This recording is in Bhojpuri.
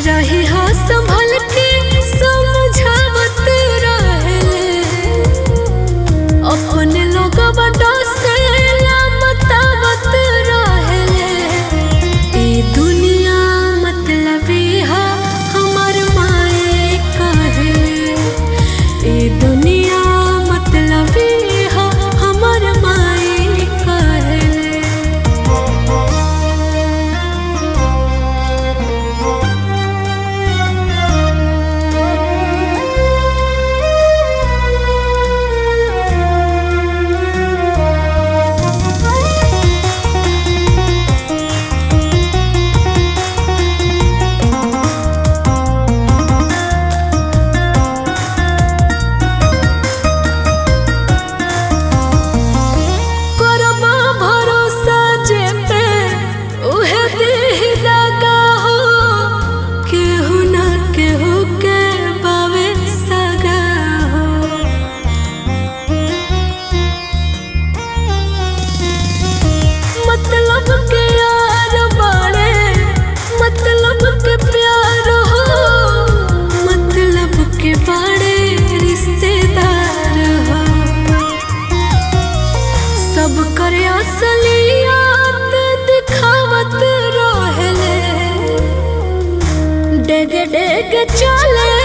रही हो संभल के समझावत रहले अपने लोग बड़ा से बतावत रहले ई दुनिया मतलबी है हमर माए कहले ई दुनिया मतलबी है हमर माए कहले करबा भरोसा जे पे उहे देह लगा हो केहू ना केहू के बावे सगा हो मतलब के यार बाड़े मतलब के प्यार हो मतलब के बाड़े रिश्तेदार हो सब करे असलियत दिखावत रहले डेग डेग चले